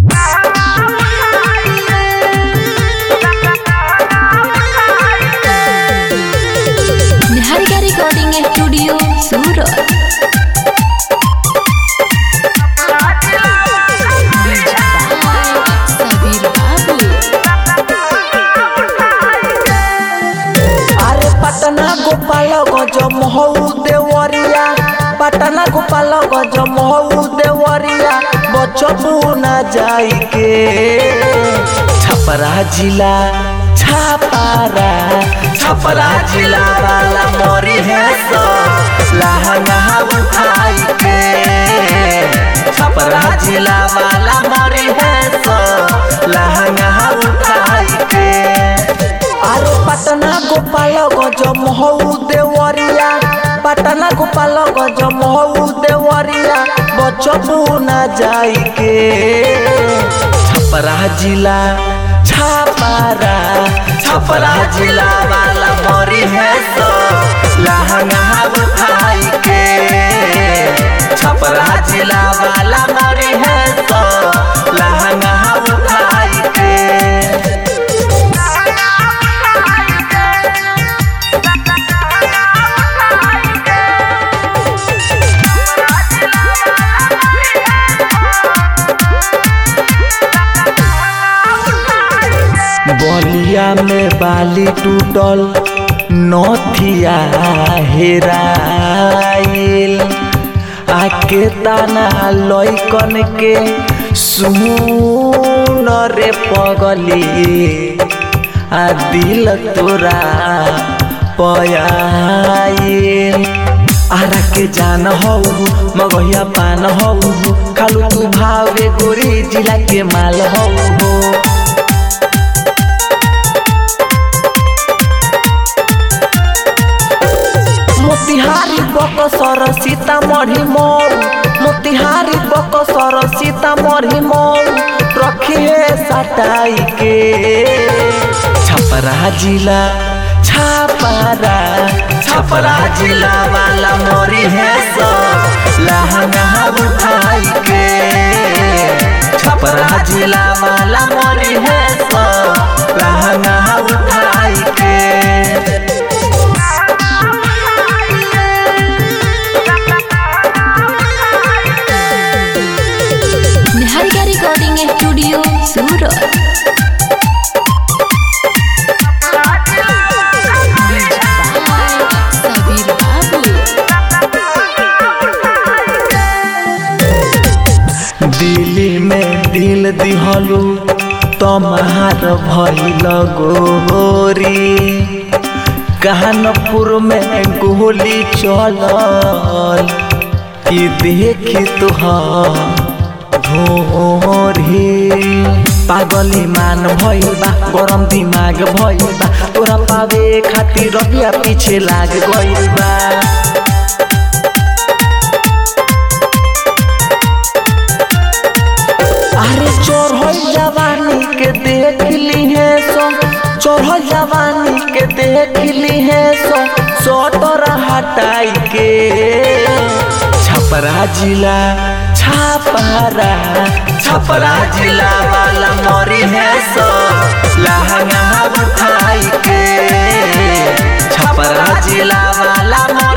Niharika recording studio Surat Sabir Babu আরে পাটনা গোপাল গজ মহৌ দেওয়ারিয়া পাটনা গোপাল গজ মহৌ দেওয়ারিয়া বচবু না যাইকে छपरा जिला छापारा छपरा जिला वाला मोरी है सो लहंगा उठाई के छपरा जिला वाला मोरी है सो लहंगा उठाई के আরে পাটনা গোপাল গজ মহৌ দেওয়ারিয়া পাটনা গোপাল গজ মহৌ দেওয়ারিয়া বচবু না যাইকে छपरा जिला छापारा छपरा जिला वाला मोरी है सो लहंगा उठाई के छपरा जिला वाला मोरी है सो लहंगा उठाई के बलिया में बाली टूटल नथिया हेराइल आके ताना लइकन के सुन रे पगली आ दिल तोरा पयाइल आरा के जान हौ मगहिया पान हौ खालू तू भावे गोरी जिला के माल हौ हो मोतिहारी बकसर सीतामढ़ी मऊ मोतिहारी बकसर सीतामढ़ी मऊ रखिए सटाई के छपरा जिला छापारा छपरा जिला वाला मोरी है सो लहंगा उठाई के छपरा जिला वाला मोरी है सो लहंगा उठाई के निहारिका रिकॉर्डिंग स्टूडियो सूरत सबीर बाबू दिल्ली में दिल दिहलू तमार भइल गोरी कानपुर में गोली चलल कि देखी तुहार ढोरी पागली मान भइल बा गरम दिमाग भइल बा तोरा पावे खातिर रबिया पीछे लाग गइल बा अरे चोर जवानी के देख ली है सो चोर जवानी के देख ली है सो सोटर हटाई के छपरा जिला छापारा छपरा जिला वाला मोरी है सो लहंगा उठाई के छपरा जिला वाला मोरी